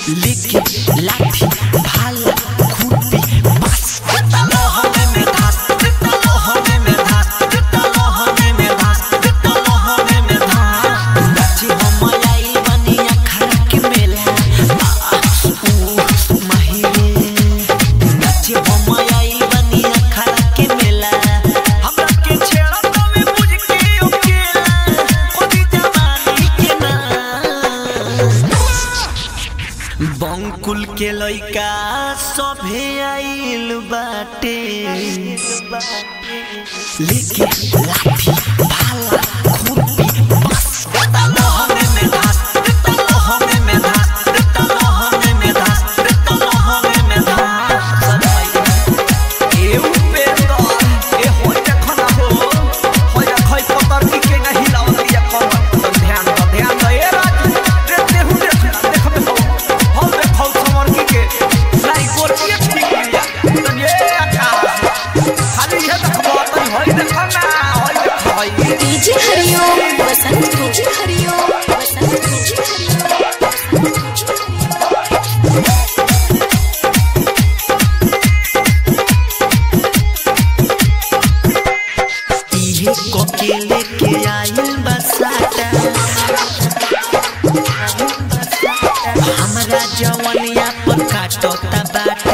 लेके लाठी भाला खुरपी बस तलो हमें में धास तलो हमें में धास तलो हमें में धास तलो हमें में धास नाची हम आई बनी अखड़ा के मेला आ, ऊ, माहिरे नाची हम आई बनी अखड़ा के मेला हमरा के छेड़ा तो में बुझ के ओकेला ओदी जवानी के ना बंकुल के लइका सभे आइल बाटे लेके लाठी भाला खुरपी बस तलो हमें में धास तलो हमें में धास तलो हमें में धास तलो हमें में धास ए उपेंद्र ए होय देखना हो होय खै पतर की के नहीं लावत या कम ध्यान दो ध्यान दो ए राजू देखते हूं देख देखबे हो हम देखौ समर की के नहीं गोर के ठीक लिया तो ये आकाश खाली ये देखबो तो होय देखना होय देख होय DJ Hariom Vasant DJ Hariom Vasant DJ इहे कोकेले के आइल बसाता हमरा जवनिया पर काटता बाटा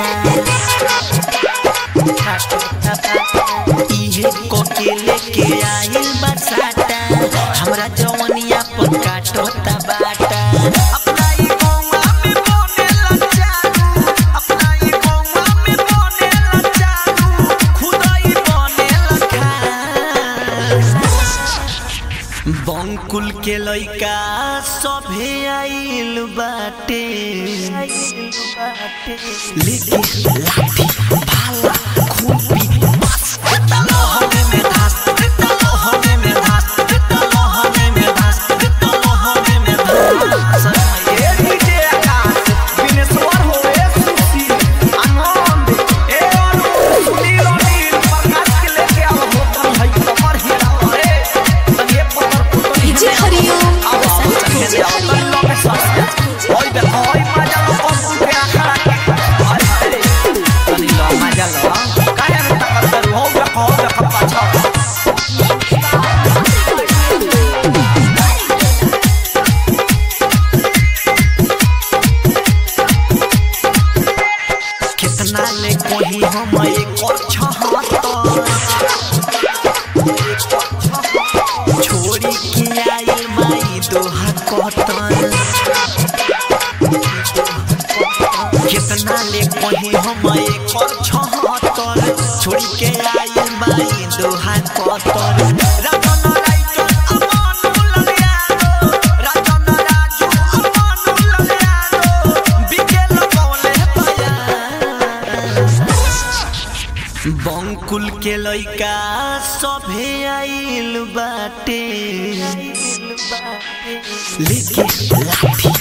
काटता बाटा इहे कोकेले के आइल बसाता हमरा जवनिया पर काटता बाटा अपना ई गौवा में बनेला चालू अपना ई गौवा में बनेला चालू खुदाई बनेला खास बंकुल के लइका सभे आइल बाटे लेके लाठी भाला खुरपी बस तलो हमें में धास तलो हमें में धास तलो हमें में धास तलो हमें में धास ए डीजे आकाश विनेश्वर हो ए सुशील आनंद ए अनु सुनील अनिल प्रकाश के लेके आओ होटल है कमर हेरा रे तनिए पत्थर पुतल डीजे हरिओम आओ वसंत तनिए डीजे जाओ तन लो में सस ओए देखो ओए मजा लो पंप के आखड़ा के हाय हाय तनी लो मजा लो काहे रे तकर हो देखो देखो पाछा कितना ले कोही हम एक और छोड़ी के आइल माई दोहा कतन कितना ले कोही हम एक और छहत्तर छोड़ी के आइल माई दोहा कतन राजन राइचन अमन ललियानो राजन राजू अमन ललियानो बिकेल कौले पाया बंकुल के लइका सभे आइल बाटे लेके लाठी